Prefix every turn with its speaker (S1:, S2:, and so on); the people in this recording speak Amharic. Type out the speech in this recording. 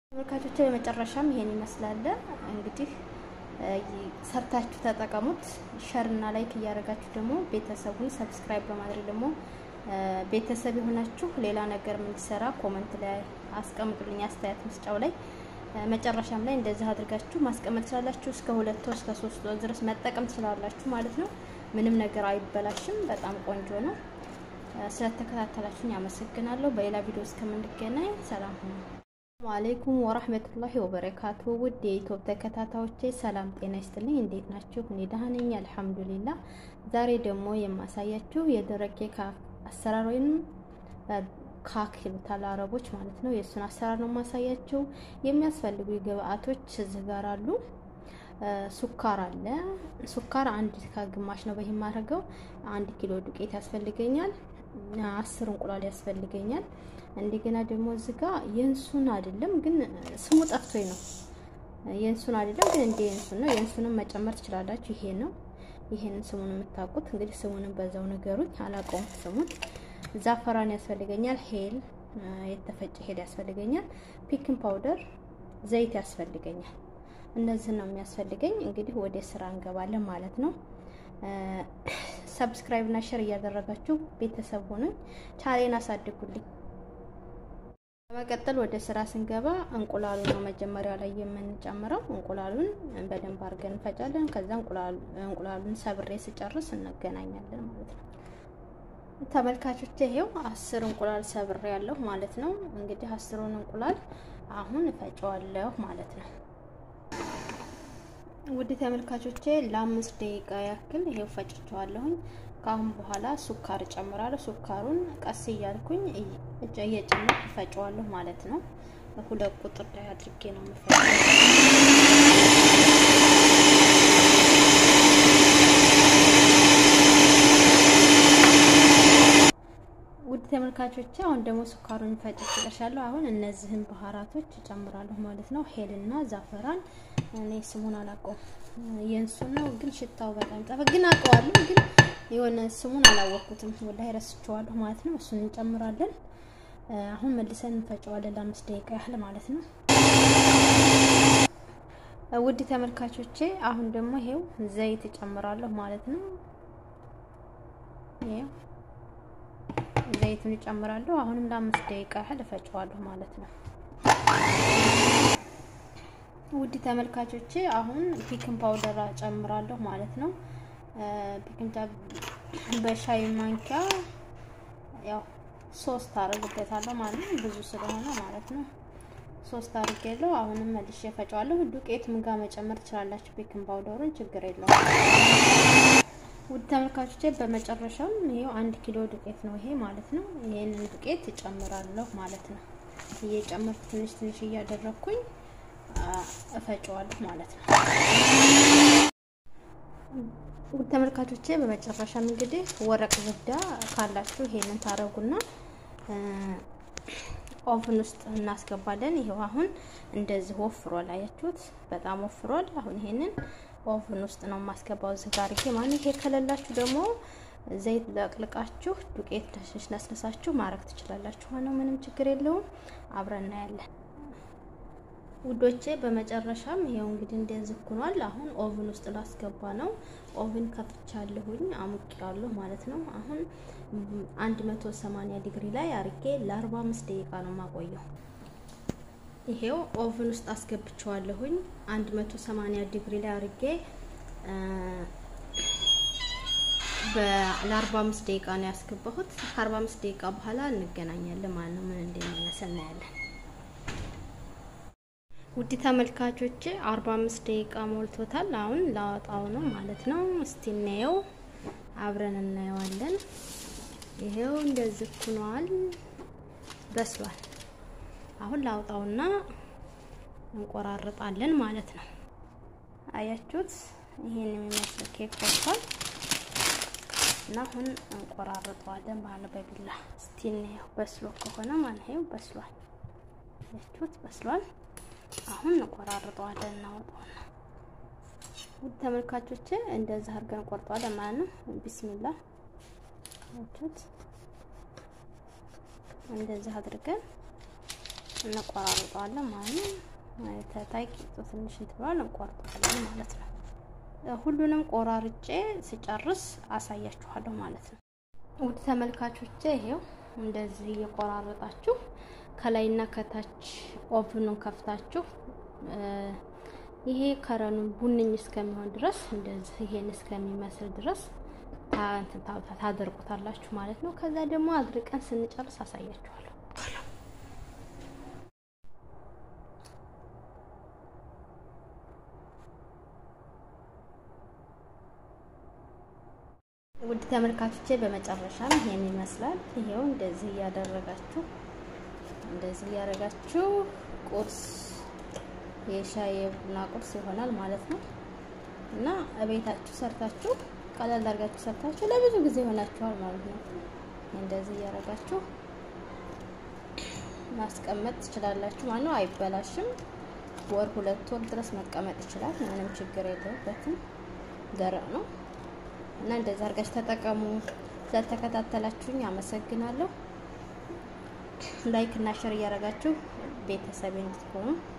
S1: ተመልካቾች በመጨረሻም ይሄን ይመስላል እንግዲህ ሰርታችሁ ተጠቀሙት። ሸር እና ላይክ እያደረጋችሁ ደግሞ ቤተሰቡን ሰብስክራይብ በማድረግ ደግሞ ቤተሰብ የሆናችሁ ሌላ ነገር የምንሰራ ኮመንት ላይ አስቀምጡልኝ፣ አስተያየት መስጫው ላይ መጨረሻም ላይ እንደዚህ አድርጋችሁ ማስቀመጥ ትችላላችሁ። እስከ ሁለት ወር እስከ ሶስት ወር ድረስ መጠቀም ትችላላችሁ ማለት ነው። ምንም ነገር አይበላሽም። በጣም ቆንጆ ነው። ስለተከታተላችሁኝ አመሰግናለሁ። በሌላ ቪዲዮ እስከምንገናኝ ሰላም ሁኑ። ሰላሙ አለይኩም ወራህመቱላሂ ወበረካቱ። ውድ የኢትዮፕ ተከታታዮቼ ሰላም ጤና ይስጥልኝ። እንዴት ናችሁ? እኔ ደህና ነኝ አልሐምዱሊላህ። ዛሬ ደግሞ የማሳያችሁ የደረቅ ኬክ አሰራር ወይም ካክ ይሉታል አረቦች ማለት ነው። የእሱን አሰራር ነው የማሳያችሁ። የሚያስፈልጉ ግብአቶች እዚህ ጋር አሉ። ሱካር አለ። ሱካር አንድ ከግማሽ ነው በዚህ የማደርገው። አንድ ኪሎ ዱቄት ያስፈልገኛል። አስር እንቁላል ያስፈልገኛል። እንደገና ደግሞ እዚህ ጋር የእንሱን አይደለም ግን ስሙ ጠፍቶኝ ነው። የእንሱን አይደለም ግን እንደ የእንሱን ነው። የእንሱንም መጨመር ትችላላችሁ። ይሄ ነው። ይሄንን ስሙን የምታውቁት እንግዲህ ስሙንም በዛው ነገሩኝ፣ አላውቀውም ስሙን። ዛፈራን ያስፈልገኛል። ሄል የተፈጨ ሄል ያስፈልገኛል። ፒክን ፓውደር፣ ዘይት ያስፈልገኛል። እነዚህን ነው የሚያስፈልገኝ። እንግዲህ ወደ ስራ እንገባለን ማለት ነው። ሰብስክራይብ እና ሼር እያደረጋችሁ ቤተሰብ ሆኑኝ፣ ቻሌን አሳድጉልኝ። በመቀጠል ወደ ስራ ስንገባ እንቁላሉ ነው መጀመሪያ ላይ የምንጨምረው። እንቁላሉን በደንብ አድርገን እንፈጫለን። ከዛ እንቁላሉን ሰብሬ ስጨርስ እንገናኛለን ማለት ነው። ተመልካቾች ይሄው አስር እንቁላል ሰብሬ ያለሁ ማለት ነው። እንግዲህ አስሩን እንቁላል አሁን እፈጨዋለሁ ማለት ነው። ውድ ተመልካቾቼ ለአምስት ደቂቃ ያክል ይሄው ፈጭቸዋለሁኝ። ከአሁን በኋላ ሱካር እጨምራለሁ። ሱካሩን ቀስ እያልኩኝ እየጨመርኩ እፈጨዋለሁ ማለት ነው። ሁለት ቁጥር ላይ አድርጌ ነው የምፈጨው። ውድ ተመልካቾቼ አሁን ደግሞ ሱካሩን ፈጭቼ ጨርሻለሁ። አሁን እነዚህን ባህራቶች እጨምራለሁ ማለት ነው። ሄልና ዛፈራን እኔ ስሙን አላውቀውም። የእንሱን ነው ግን ሽታው በጣም ጠፋ። ግን አውቀዋለሁ ግን የሆነ ስሙን አላወቅኩትም። ወላሂ ረስቼዋለሁ ማለት ነው። እሱን እንጨምራለን። አሁን መልሰን እንፈጨዋለን ለአምስት ደቂቃ ያህል ማለት ነው። ውድ ተመልካቾቼ አሁን ደግሞ ይሄው ዘይት እጨምራለሁ ማለት ነው። ይሄው ዘይቱን እጨምራለሁ። አሁንም ለአምስት ደቂቃ ያህል እፈጨዋለሁ ማለት ነው። ውድ ተመልካቾቼ አሁን ፒክን ፓውደር እጨምራለሁ ማለት ነው። ፒክን በሻይ ማንኪያ ያው ሶስት አረግበታለሁ ማለት ነው። ብዙ ስለሆነ ማለት ነው። ሶስት አርጌለሁ። አሁንም መልሼ እፈጨዋለሁ። ዱቄት ምጋ መጨመር ትችላላችሁ። ፒክን ፓውደሩን ችግር የለውም። ውድ ተመልካቾቼ በመጨረሻም ይሄው አንድ ኪሎ ዱቄት ነው ይሄ ማለት ነው። ይሄንን ዱቄት እጨምራለሁ ማለት ነው። እየጨመርኩ ትንሽ ትንሽ እያደረኩኝ እፈጨዋለሁ ማለት ነው። ውድ ተመልካቾቼ በመጨረሻም እንግዲህ ወረቅ ዝብዳ ካላችሁ ይሄንን ታረጉና ኦቭን ውስጥ እናስገባለን። ይሄው አሁን እንደዚህ ወፍሯል፣ አያችሁት? በጣም ወፍሯል። አሁን ይሄንን ኦቭን ውስጥ ነው የማስገባው እዚህ ጋር ይሄ ማለት ይሄ ከሌላችሁ ደግሞ ዘይት ለቅልቃችሁ ዱቄት ነስነሳችሁ ማድረግ ትችላላችሁ። ሆነው ምንም ችግር የለውም። አብረን እናያለን ውዶቼ። በመጨረሻም ይሄው እንግዲህ እንደዚህ ሆኗል። አሁን ኦቭን ውስጥ ላስገባ ነው። ኦቭን ከፍቻለሁኝ አሙቄያለሁ ማለት ነው። አሁን 180 ዲግሪ ላይ አርጌ ለ45 ደቂቃ ነው የማቆየው። ይሄው ኦቭን ውስጥ አስገብቼዋለሁኝ 180 ዲግሪ ላይ አርጌ ለ45 ደቂቃ ነው ያስገባሁት። ከ45 ደቂቃ በኋላ እንገናኛለን ማለት ነው። ምን እንደሚመስል እናያለን። ውድ ተመልካቾቼ 45 ደቂቃ ሞልቶታል። አሁን ላወጣው ነው ማለት ነው። እስቲ እናየው፣ አብረን እናየዋለን። ይሄው እንደዚህ ሆኗል፣ በስሏል። አሁን ላውጣውና እንቆራርጣለን ማለት ነው። አያችሁት? ይሄን የሚመስል ኬክ ወጥቷል እና አሁን እንቆራርጠዋለን ማለት በቢላ እስቲ እናየው። በስሎ ከሆነ ማለት ነው በስሏል። አያችሁት? በስሏል። አሁን እንቆራርጠዋለን እናወጣውና ውድ ተመልካቾቼ እንደዚህ አድርገን ቆርጠዋለን ማለት ነው። ቢስሚላ አያችሁት? እንደዚህ አድርገን እንቆራርጠዋለን ማለት ነው። ተታይ ቂጡ ትንሽ እንትባል እንቆርጠዋለን ማለት ነው። ሁሉንም ቆራርጬ ስጨርስ አሳያችኋለሁ ማለት ነው። ውድ ተመልካቾቼ ይሄው እንደዚህ እየቆራረጣችሁ ከላይና ከታች ኦቭኑን ከፍታችሁ ይሄ ከረኑን ቡንኝ እስከሚሆን ድረስ እንደዚህ ይሄን እስከሚመስል ድረስ ታደርጉታላችሁ ማለት ነው። ከዛ ደግሞ አድርቀን ስንጨርስ አሳያችኋለሁ። ውድ ተመልካቾቼ በመጨረሻም ይሄን ይመስላል። ይሄው እንደዚህ እያደረጋችሁ እንደዚህ እያደረጋችሁ ቁርስ የሻይ የቡና ቁርስ ይሆናል ማለት ነው እና እቤታችሁ ሰርታችሁ ቀለል አድርጋችሁ ሰርታችሁ ለብዙ ጊዜ ይሆናችኋል ማለት ነው። እንደዚህ እያደረጋችሁ ማስቀመጥ ትችላላችሁ ማለት ነው። አይበላሽም። ወር ሁለት ወር ድረስ መቀመጥ ይችላል። ምንም ችግር የለበትም። ደረቅ ነው እና እንደዛ አድርጋችሁ ተጠቀሙ። ስለተከታተላችሁኝ አመሰግናለሁ። ላይክ እና ሸር እያደረጋችሁ ቤተሰብ እንድትሆኑ